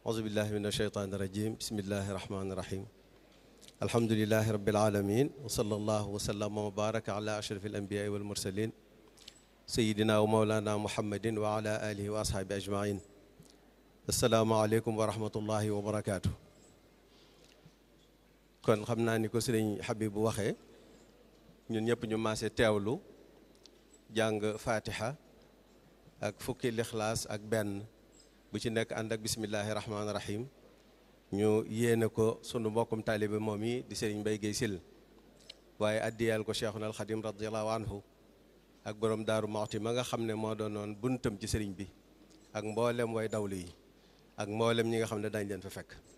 auzubillahi min asheytaani irajim bismillahi irahmani irahim alhamdulilahi rabilalamin wa sallallahu wa sallama wa baraka ala ashraf alambiyaai walmursalin sayidina wa maulana muhammadin wa ala alihi wa ashaabi ajmain asalaamaaleykum wa rahmatullahi wa barakaatu kon xam naa ni ko sëriñ Habibu waxee ñun ñëpp ñu maase teewlu jàng fatiha ak fukki lixlaas ak benn bu ci nekk ànd ak bisimillahi rahmaani rahim ñu yéene ko sunu mbokkum taalibe moom yi di sëriñ Mbay Géey Sil waaye addiyal ko cheikhuna alxadim radiallahu anhu ak borom daaru Muxti ma nga xam ne moo doonoon buntam ci sëriñ bi ak mboolem way dawlu yi ak mboolem ñi nga xam ne dañ leen fa fekk